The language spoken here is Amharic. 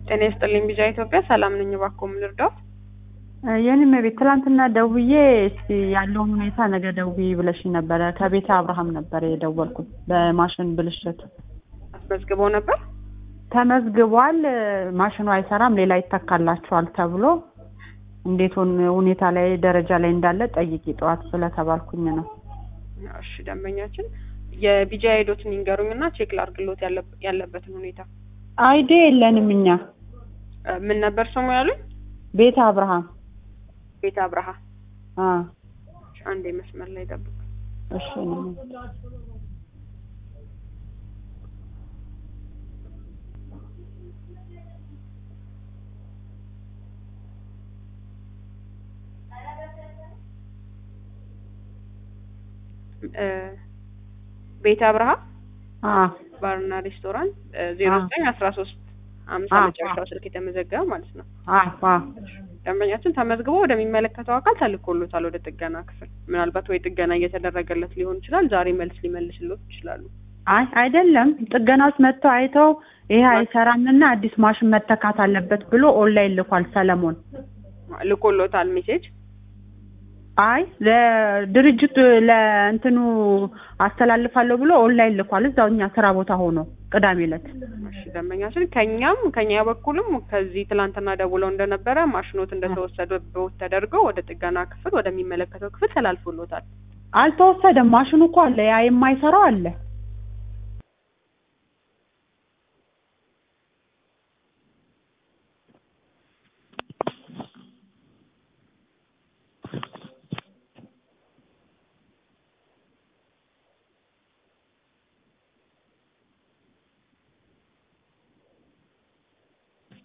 ጤና ይስጥልኝ ቢጃ ኢትዮጵያ ሰላም ነኝ። እባክዎ ምን ልርዳዎት? የኔም ቤት ትላንትና ደውዬ እስቲ ያለውን ሁኔታ ነገ ደውዬ ብለሽኝ ነበረ። ከቤተ አብርሃም ነበር የደወልኩት በማሽን ብልሽት አስመዝግበው ነበር? ተመዝግቧል። ማሽኑ አይሰራም፣ ሌላ ይተካላችኋል ተብሎ እንዴት ሁን- ሁኔታ ላይ ደረጃ ላይ እንዳለ ጠይቂ ጠዋት ስለተባልኩኝ ነው። እሺ ደንበኛችን የቢጃ ሄዶትን ይንገሩኝና ቼክ ላርግሎት ያለ- ያለበትን ሁኔታ አይዲ የለንም እኛ እ፣ ምን ነበር ስሙ ያሉኝ? ቤተ አብርሃም ቤተ አብርሃ። አ እሺ፣ አንዴ መስመር ላይ ጠብቁ። እሺ ነው። እ፣ ቤተ አብርሃ አ ባርና ሬስቶራንት ዜሮ ዘጠኝ አስራ ሶስት አምሳ አ፣ መጨረሻው ስልክ የተመዘገበ ማለት ነው። አ አ ደንበኛችን ተመዝግቦ ወደሚመለከተው አካል ተልኮሎታል ወደ ጥገና ክፍል። ምናልባት ወይ ጥገና እየተደረገለት ሊሆን ይችላል። ዛሬ መልስ ሊመልስሎት ይችላሉ። አይ አይደለም፣ ጥገናዎች መጥተው አይተው ይሄ አይሰራምና አዲስ ማሽን መተካት አለበት ብሎ ኦንላይን ልኳል ሰለሞን። ልኮሎታል ሜሴጅ። አይ ለድርጅቱ ለእንትኑ አስተላልፋለሁ ብሎ ኦንላይን ልኳል እዛው እኛ ስራ ቦታ ሆኖ ቅዳሜ ዕለት። እሺ ደንበኛችን ከኛም ከኛ በኩልም ከዚህ ትላንትና ደውለው እንደነበረ ማሽኖት እንደተወሰደበት ተደርገው ወደ ጥገና ክፍል ወደሚመለከተው ክፍል ተላልፎሎታል። አልተወሰደም። ማሽኑ እኮ አለ፣ ያ የማይሰራው አለ።